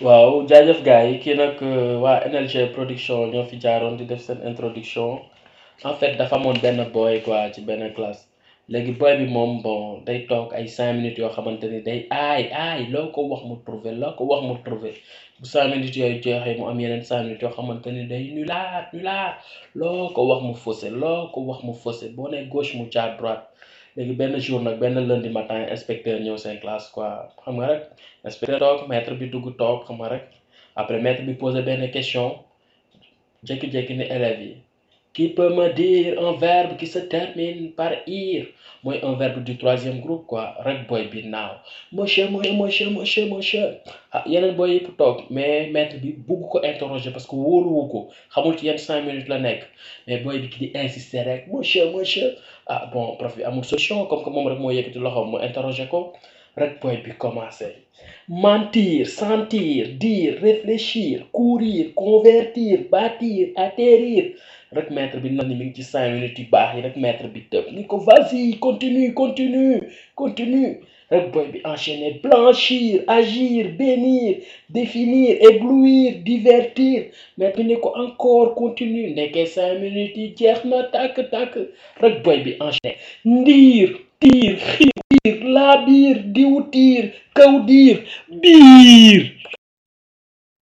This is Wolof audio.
waaw jaajëf gars yi kii nag waa NLG production ñoo fi jaaroon di def seen introduction en fait dafa amoon benn boy quoi ci benn classe léegi boy bi moom bon day toog ay cinq minutes yoo xamante ni day aay aay loo ko wax mu trouvé loo ko wax mu trouvé bu cinq minutes yooyu jeexee mu am yeneen cinq minutes yoo xamante ni day nulaat nulaat loo ko wax mu faussé loo ko wax mu faussé boo nee gauche mu jaar droite léegi benn jour nag benn lundi matin inspecteur ñëw seen classe quoi xam nga rek inspecteur toog maître bi dugg toog xam nga rek après maître bi posé benn question jékki-jékki ni élèves yi qui peut me dire un verbe qui se termine par ir mooy un verbe du troisième groupe quoi rek boy bi naaw monsieur mooy monsieur monsieur monsieur ah yeneen boy yëpp toog mais maître bi bugg ko interroger parce que wóoluwu ko xamul ci yenn cinq minutes la nekk mais boy bi ki di insister rek monsieur monsieur ah bon prof bi amul solution comme que moom rek moo yëkkati loxoom mu interroger ko rek boy bi commencé mentir sentir dire réfléchir courir convertir bâtir atterrir rek maître bi nan ni mi ngi ci cinq minutes yu baax yi rek maître bi tëb ni ko vas-y continue continue continue rek boy bi enchaîner blanchir agir bénir définir éblouir divertir maître bi ni ko encore continue nekkee cinq minutes yi jeex na tàkk tàkk rek boy bi enchaîner ndiir tiir xiir laa biir diw tiir kaw diir biir